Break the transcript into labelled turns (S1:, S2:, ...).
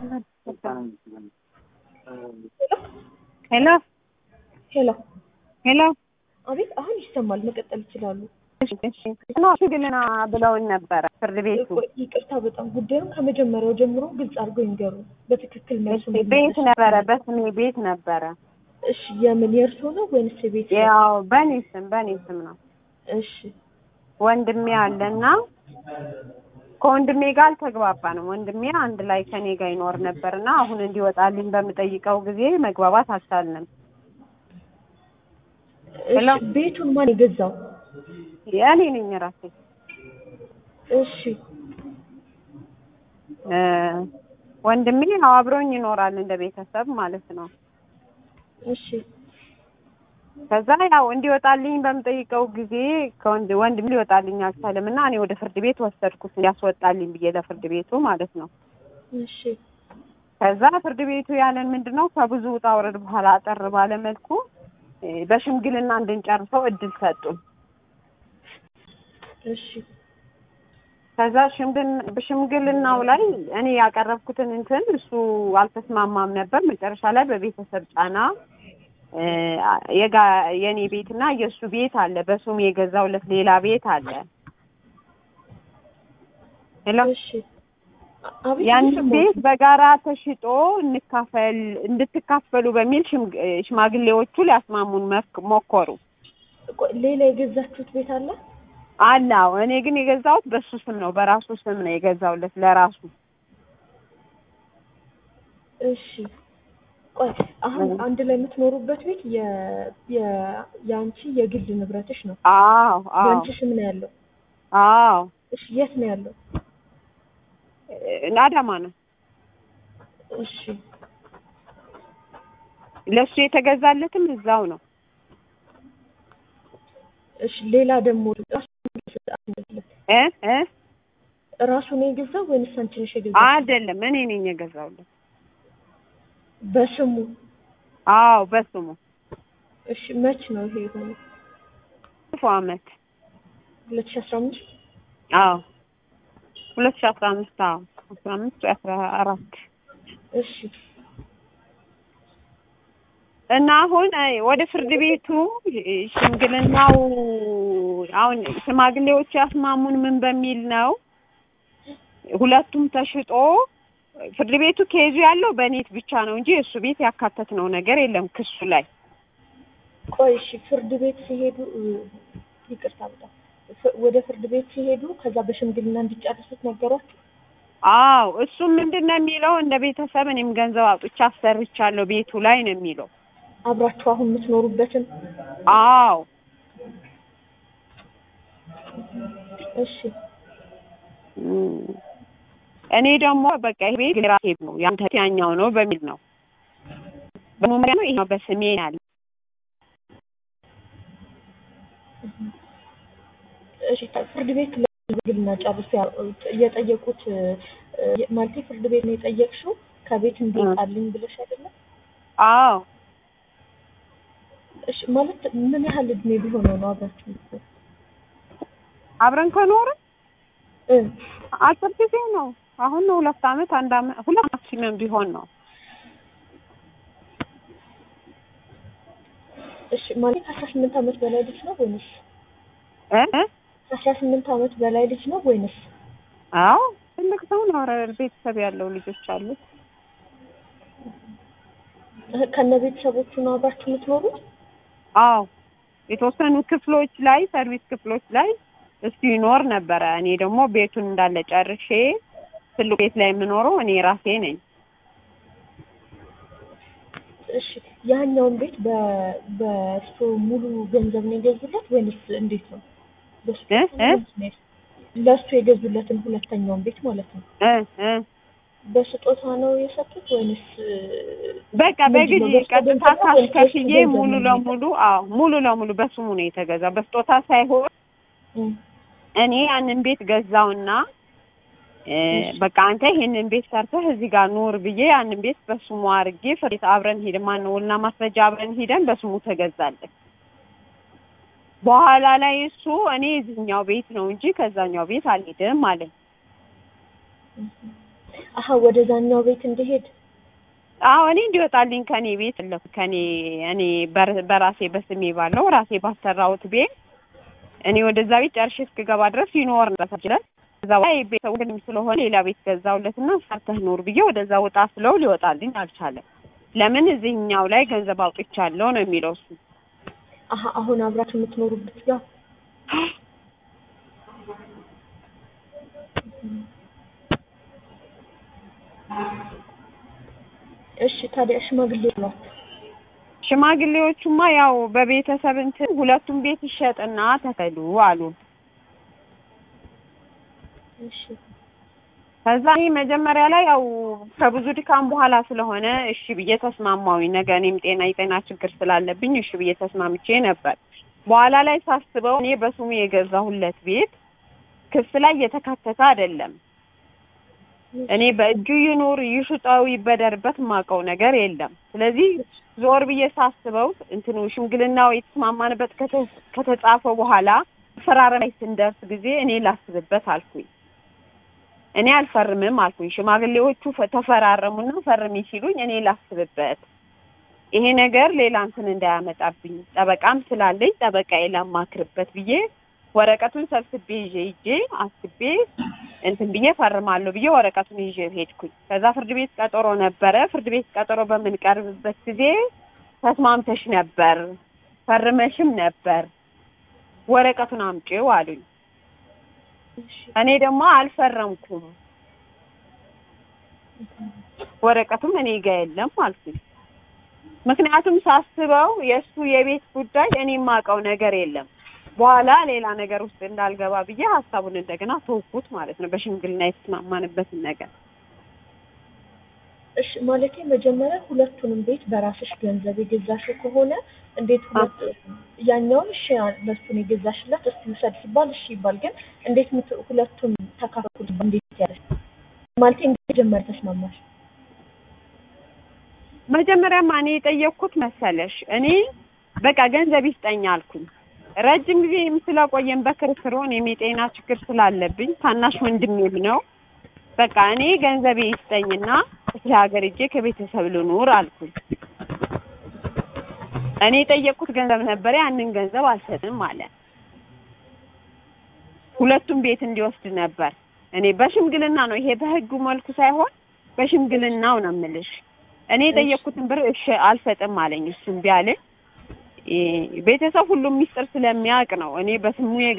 S1: ሄሎ
S2: ሄሎ
S1: ሄሎ
S2: አቤት፣ አሁን ይሰማል። መቀጠል ይችላሉ።
S1: ሽግልና ብለውን ነበረ ፍርድ ቤቱ
S2: ቆይ፣ ይቅርታ በጣም ጉዳዩን ከመጀመሪያው ጀምሮ ግልጽ አድርገው ይንገሩ። በትክክል መልሱ
S1: ቤት ነበረ፣ በስሜ ቤት ነበረ።
S2: እሺ፣ የምን የእርሶ ነው ወይንስ የቤት ነው?
S1: ያው በእኔ ስም በእኔ ስም ነው።
S2: እሺ፣
S1: ወንድሜ አለና ከወንድሜ ጋር አልተግባባንም። ወንድሜ አንድ ላይ ከኔ ጋር ይኖር ነበርና አሁን እንዲወጣልኝ በምጠይቀው ጊዜ መግባባት አልቻልንም። ሄሎ።
S2: እሺ፣ ቤቱን ማን የገዛው?
S1: የእኔ ነኝ ራሴ
S2: እሺ፣
S1: እ ወንድሜ ያው አብሮኝ ይኖራል እንደ ቤተሰብ ማለት ነው።
S2: እሺ፣
S1: ከዛ ያው እንዲወጣልኝ በምጠይቀው ጊዜ ከወንድ ወንድም ሊወጣልኝ አልቻለም እና እኔ ወደ ፍርድ ቤት ወሰድኩት እንዲያስወጣልኝ ብዬ ለፍርድ ቤቱ ማለት ነው።
S2: እሺ፣
S1: ከዛ ፍርድ ቤቱ ያለን ምንድን ነው ከብዙ ውጣ ውረድ በኋላ አጠር ባለ መልኩ እ በሽምግልና እንድንጨርሰው እድል ሰጡን።
S2: እሺ፣
S1: ከዛ ሽምግልና በሽምግልናው ላይ እኔ ያቀረብኩትን እንትን እሱ አልተስማማም ነበር። መጨረሻ ላይ በቤተሰብ ጫና እ የጋ የኔ ቤትና የእሱ ቤት አለ፣ በሱም የገዛውለት ሌላ ቤት አለ። ሄሎ
S2: እሺ፣ አቤት፣
S1: ያን
S2: እየሰማሁሽ
S1: ቤት
S2: ነው።
S1: በጋራ ተሽጦ እንካፈል እንድትካፈሉ በሚል ሽምግ- ሽማግሌዎቹ ሊያስማሙን መክ- ሞከሩ።
S2: ቆይ፣ ሌላ የገዛችሁት ቤት አለ?
S1: አለ አዎ። እኔ ግን የገዛሁት በሱ ስም ነው፣ በራሱ ስም ነው የገዛውለት ለራሱ።
S2: እሺ ቆይ አሁን አንድ ላይ የምትኖሩበት ቤት የ የ የአንቺ የግል ንብረትሽ ነው።
S1: አዎ አዎ
S2: በአንቺ ስም ነው ያለው።
S1: አዎ
S2: እሺ የት ነው ያለው?
S1: እ አዳማ ነው።
S2: እሺ
S1: ለሱ የተገዛለትም እዛው ነው።
S2: እሺ ሌላ ደግሞ ራሱ
S1: እ እ
S2: ራሱ ነው የገዛው ወይንስ አንቺ ነሽ የገዛው?
S1: አይደለም እኔ ነኝ የገዛውለት።
S2: በስሙ
S1: አዎ በስሙ
S2: እሺ መች ነው ይሄ የሆነው?
S1: ክፉ አመት
S2: ሁለት ሺህ አስራ አምስት
S1: አዎ ሁለት ሺህ አስራ አምስት አዎ አስራ አምስት ወይ አስራ አራት
S2: እሺ
S1: እና አሁን እ ወደ ፍርድ ቤቱ እ ሽምግልናው አሁን ሽማግሌዎቹ ያስማሙን ምን በሚል ነው ሁለቱም ተሽጦ ፍርድ ቤቱ ኬዙ ያለው በኔት ብቻ ነው እንጂ እሱ ቤት ያካተትነው ነገር የለም ክሱ ላይ
S2: ቆይ እሺ ፍርድ ቤት ሲሄዱ እ፣ ይቅርታ በጣም ፍ- ወደ ፍርድ ቤት ሲሄዱ ከዛ በሽምግልና እንዲጨርሱት ነገሯቸው?
S1: አዎ እሱም ምንድን ነው የሚለው እንደ ቤተሰብ እኔም ገንዘብ አውጥቼ አሰርቻለሁ ቤቱ ላይ ነው የሚለው
S2: አብራችሁ አሁን የምትኖሩበትን
S1: አዎ
S2: እሺ
S1: እም፣ እኔ ደግሞ በቃ ይሄ ቤት የራሴ ነው ያንተ ያኛው ነው በሚል ነው በመመሪያ ነው ይሄ በስሜ ያለ
S2: እሺ ፍርድ ቤት ለግልና ጨርሶ ያ- የጠየቁት እ፣ ማለቴ ፍርድ ቤት ነው የጠየቅሽው ከቤት እንዲወጣልኝ ብለሽ አይደለም?
S1: አዎ
S2: እሺ ማለት ምን ያህል እድሜ ቢሆነው ነው አብራችሁ የምትኖሩት?
S1: አብረን ከኖርን
S2: እ
S1: አጭር ጊዜ ነው አሁን ነው ሁለት አመት አንድ አመት ሁለት ማክሲመም ቢሆን ነው
S2: እሺ ማለት ከአስራ ስምንት ዓመት በላይ ልጅ ነው ወይንስ
S1: እ እ?
S2: ከአስራ ስምንት ዓመት በላይ ልጅ ነው ወይንስ
S1: አዎ ትልቅ ሰው ነው ኧረ ቤተሰብ ያለው ልጆች አሉት
S2: እ፣ ከነ ቤተሰቦቹ ነው አብራችሁ የምትኖሩት?
S1: አዎ የተወሰኑ ክፍሎች ላይ ሰርቪስ ክፍሎች ላይ እሱ ይኖር ነበረ። እኔ ደግሞ ቤቱን እንዳለ ጨርሼ ትልቁ ቤት ላይ የምኖረው እኔ ራሴ ነኝ።
S2: እሺ ያኛውን ቤት በ በእሱ ሙሉ ገንዘብ ነው የገዙለት ወይንስ እንዴት ነው? በሱ
S1: እ እ?
S2: ለእሱ የገዙለትን ሁለተኛውን ቤት ማለት ነው።
S1: እ እ
S2: በስጦታ ነው የሰጡት ወይንስ እ፣
S1: በቃ
S2: ምንድን ነው?
S1: በጊዜ
S2: በስጦታ
S1: ቀጥታ
S2: ገንዘብ ነው
S1: ካሽ
S2: ወይንስ
S1: ከፍዬ
S2: የእሱ ገንዘብ
S1: ሙሉ
S2: ነው
S1: ለሙሉ አዎ ሙሉ ለሙሉ በስሙ ነው የተገዛው። በስጦታ ሳይሆን
S2: እ፣
S1: እኔ ያንን ቤት ገዛውና እ፣
S2: እሺ።
S1: በቃ አንተ ይሄንን ቤት ሰርተህ እዚህ ጋር ኑር ብዬ ያንን ቤት በስሙ አድርጌ ፍሬት አብረን ሄደን ማነው ውልና ማስረጃ አብረን ሄደን በስሙ ተገዛለን። በኋላ ላይ እሱ እኔ እዚህኛው ቤት ነው እንጂ ከዛኛው ቤት አልሄድም አለኝ።
S2: አሀ ወደዛኛው ቤት እንዲሄድ
S1: አዎ እኔ እንዲወጣልኝ ከኔ ቤት ለኩ ከኔ እኔ በር- በራሴ በስሜ ባለው ራሴ ባሰራሁት ቤት እኔ ወደዛ ቤት ጨርሼ እስክገባ ድረስ ይኖር ይችላል። ከዛ በኋላ ቤተሰቡ ግን ስለሆነ ሌላ ቤት ገዛውለትና ሰርተህ ኑር ብዬ ወደዛ ወጣ ስለው ሊወጣልኝ አልቻለም። ለምን እዚህኛው ላይ ገንዘብ አውጥቻለሁ ነው የሚለው እሱ።
S2: አሀ አሁን አብራችሁ የምትኖሩበት ጋር እሺ ታዲያ ሽማግሌ ብሏት
S1: ሽማግሌዎቹማ ያው በቤተሰብ እንትን ሁለቱም ቤት ይሸጥና ተከሉ አሉ።
S2: እሺ
S1: ከዛ እኔ መጀመሪያ ላይ ያው ከብዙ ድካም በኋላ ስለሆነ እሺ ብዬ ተስማማሁኝ። ነገ እኔም ጤና የጤና ችግር ስላለብኝ እሺ ብዬ ተስማምቼ ነበር። በኋላ ላይ ሳስበው እኔ በስሙ የገዛሁለት ቤት ክስ ላይ የተካተተ አይደለም። እኔ በእጁ ይኑር ይሽጠው ይበደርበት የማውቀው ነገር የለም። ስለዚህ ዞር ብዬ ሳስበው እንትኑ ሽምግልናው የተስማማንበት ከተ- ከተጻፈ በኋላ ፈራረም ላይ ስንደርስ ጊዜ እኔ ላስብበት አልኩኝ። እኔ አልፈርምም አልኩኝ። ሽማግሌዎቹ ፈ- ተፈራረሙና ፈርሚ ሲሉኝ እኔ ላስብበት፣ ይሄ ነገር ሌላ እንትን እንዳያመጣብኝ ጠበቃም ስላለኝ ጠበቃዬ ላማክርበት ብዬ ወረቀቱን ሰብስቤ ይዤ ይዤ አስቤ እንትን ብዬ ፈርማለሁ ብዬ ወረቀቱን ይዤ ሄድኩኝ። ከዛ ፍርድ ቤት ቀጠሮ ነበረ። ፍርድ ቤት ቀጠሮ በምንቀርብበት ጊዜ ተስማምተሽ ነበር፣ ፈርመሽም ነበር፣ ወረቀቱን አምጪው አሉኝ።
S2: እሺ
S1: እኔ ደግሞ አልፈረምኩም፣ ወረቀቱም እኔ ጋ የለም አልኩኝ። ምክንያቱም ሳስበው የእሱ የቤት ጉዳይ እኔ የማውቀው ነገር የለም። በኋላ ሌላ ነገር ውስጥ እንዳልገባ ብዬ ሀሳቡን እንደገና ተውኩት ማለት ነው። በሽምግልና የተስማማንበትን ነገር
S2: እሺ ማለቴ መጀመሪያ ሁለቱንም ቤት በራስሽ ገንዘብ የገዛሽው ከሆነ እንዴት ሁለት ያኛውን እሺ ለሱን የገዛሽለት እስቲ ውሰድ ሲባል እሺ ይባል፣ ግን እንዴት ምት- ሁለቱን ተካፈሉ እንዴት ያለሽ ማለቴ እንዴት ጀመር ተስማማሽ?
S1: መጀመሪያማ እኔ የጠየቅኩት መሰለሽ እኔ በቃ ገንዘብ ይስጠኝ አልኩኝ። ረጅም ጊዜ ስለቆየን በክርክር እኔም የጤና ችግር ስላለብኝ ታናሽ ወንድሜም ነው። በቃ እኔ ገንዘቤ ይስጠኝና ክፍለ ሀገር ሄጄ ከቤተሰብ ልኑር አልኩኝ። እኔ የጠየቅኩት ገንዘብ ነበር። ያንን ገንዘብ አልሰጥም አለ። ሁለቱም ቤት እንዲወስድ ነበር። እኔ በሽምግልና ነው ይሄ በህጉ መልኩ ሳይሆን በሽምግልናው ነው የምልሽ። እኔ የጠየቅኩትን ብር እሺ አልሰጥም አለኝ። እሱም ቢያለኝ ቤተሰብ ሁሉም ሚስጥር ስለሚያውቅ ነው እኔ በስሙ